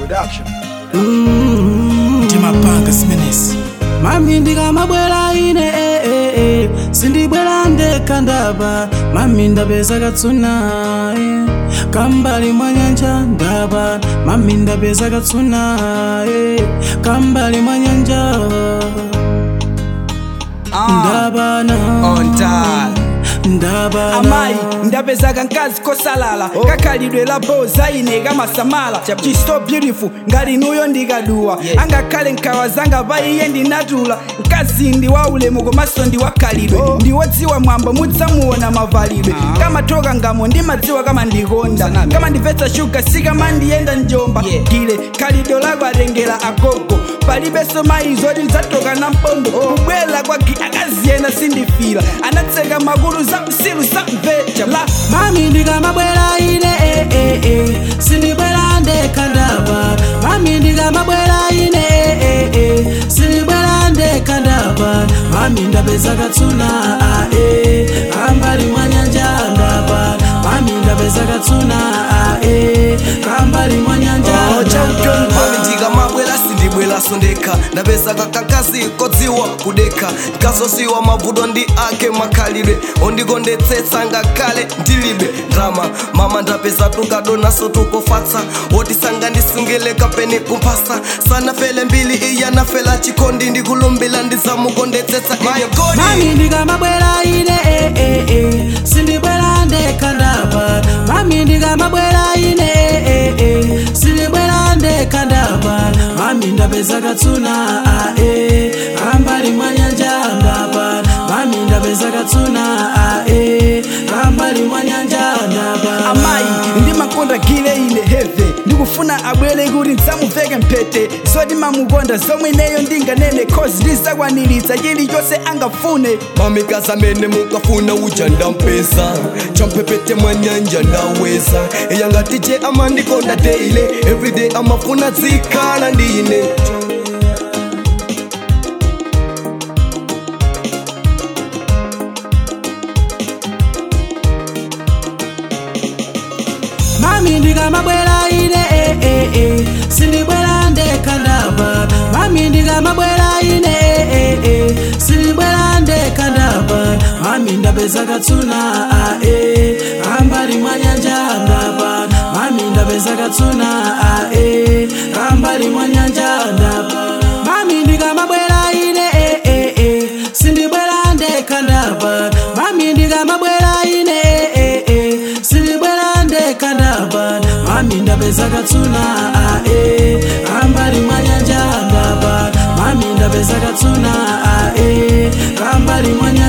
Production. timapanga simenesi mami ndikamabwera ine eh, eh, eh. sindibwera ndekha ndaba mami ndapeza katsuna eh. kambali mwa nyanja ndaba mami ndapeza katsuna eh. kambali mwa nyanja ndabana On time. ndabana amayi ndapezaka nkazi kosalala kakhalidwe la boza ine kamasamala She's so beautiful ngati nuyo ndikaduwa angakhale nkhawa zanga pa iye ndinatula mkazi ndi wa ulemu komanso ndi wakhalidwe ndiwodziwa mwambo mudzamuona mavalidwe kamathoka ngamo ndimadziwa kama ndikonda kama ndimvetsa shuga sikamandiyenda njomba gile khalidwe lako atengera agogo palibenso mayi zoti ndidzatoka na mpombo kubwera kwa gi akaziyenda sindifira anatseka makulu za msilu samvecha la mami ndikamabwera ine eh, eh, eh. sindibwera ndekha ndaba mami ndikamabwera ine eh, eh, eh. sindibwera ndekha ndaba mami ndapeza katsuna ah, eh. kambali mwa nyanja ndaba mami ndapeza katsuna ah, eh. kambali mwa nyanja ndaba. mami ndikamabwera sindibwera sondekha ndapezaka kankazi kodziwa kudekha ndikazosiwa mavuto ndi ake makhalidwe ondikondetsetsa ngakhale ndilibe drama mama ndapeza tukadonaso tukofatsa wotisanga ndisungile kapeni kumphasa sanafele mbili iya nafela chikondi ndikulumbila ndizamukondetsetsa ine godi mami ndikamabwera ine eh, eh, eh. sindibwera ndekha ndaba mami ndikamabwera ine eh, eh, eh. sindibwera ndekha ndaba mami ndapeza katsuna ah, eh. kambali mwa nyanja ndaba mami ndapeza katsuna ah, eh. kambali mwa nyanja ndaba amayi ndimakonda gile ine heve ndikufuna abwere kuti ndizamuveke mphete zoti mamukonda zomwe ineyo ndinganene cause ndizakwaniritsa chilichonse angafune mamikazi amene mukafuna uja ndampeza champepete mwa nyanja ndaweza eyangati je amandikonda daily everyday amafuna dzikhala ndine mami ndikamabwera ine eh, eh, eh. sindibwera ndekha ndaba mami ndikamabwera ine eh, eh, eh. sindibwera ndekha ndaba mami ndapeza katsuna ah, eh. kambali mwa nyanja ndaba mami ndapeza katsuna ah, eh. kambali mwa nyanja ndaba mami ndikamabwera ine eh, eh, eh. sindibwera ndekha ndaba mami ndikamabwera ine eh, eh, eh. sindibwera ndekha ndaba mami ndapeza katsuna ah, eh. kambali mwa nyanja ndaba mami ndapeza katsuna ah, eh. kambali mwa nyanja